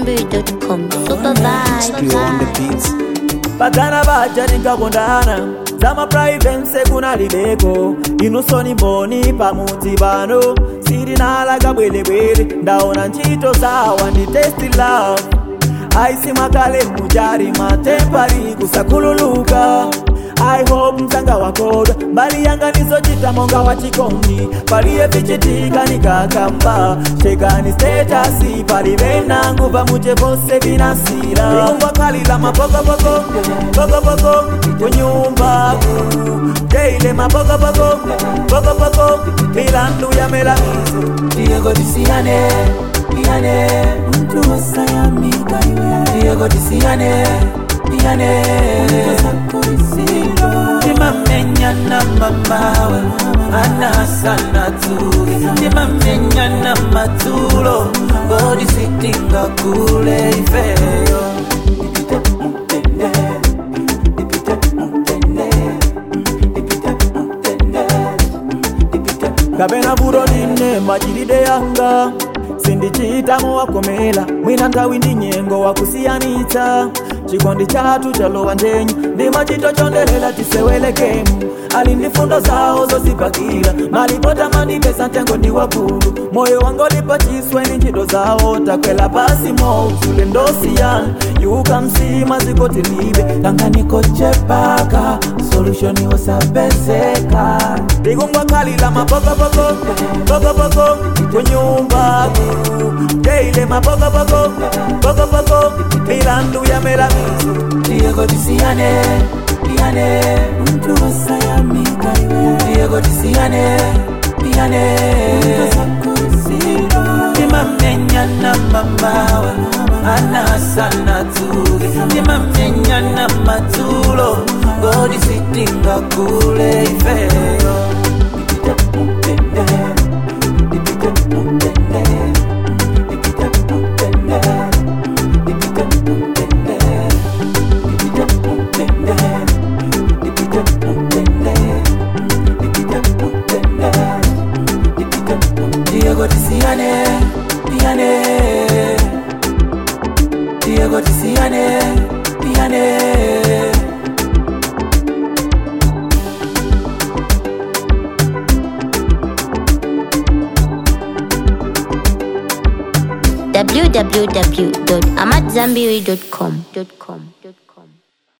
AmadZanbury.com. Super Still on the vibe. beats. bagana baja nikakondana zamaprivense kunalibeko inusoni mboni pamuti pano sirinalaga bwelebwele ndaona ntchito zawa ndi testi love aisi mwakale mujari matempari kusakhululuka i hope msanga wakodwa mbali yanga nizochita monga wa chikondi paliye vichitika nikakamba shekani stetasi palibe nangu pamuche vose vinasira ingwakhalila mapokopoko pokopoko kunyumba teile mapokopoko pokopoko milandu ya melamizo Diego tisiyane iyane mtu wasayamika iwe Diego tisiyane iyane timamenyana mamawe anasana tuge timamenyana matulo bodi sitinga kule ifeyo Ipite mutende, ipite mutende, ipite mutende, ipite kapena vuto line machilide yanga sindichitamo wakomela mwina nthawi ndi nyengo wakusiyanitsa chikondi chathu chalowa njenyu ndi machito chondelela tisewelekemu ali ndi fundo zawo zozipakira malipota mandipesa ntengo ndi wabulu moyo wangolipa chiswe ni ntchito zawo takwela pasi mo zule ndosiyana yuka msima zikotilibe tanganikochepaka solushoni wasapezeka ndikungwakhalila mapokopoko pokopoko kunyumba teile mapokopoko pokopoko milandu ya melamizo Diego tisiyane iyane mtu wasayamika iwe Diego tisiyane iyane timamenyana mamawe anasana tuge timamenyana matulo godi sitinga kule ifeyo ipite mutende ipite mutende ipite mutende ipite mutende ipite mutende ipite mutende ipite mutende ipite mutende Diego tisiyane iyane Diego tisiyane iyane www.amadzanbury.com.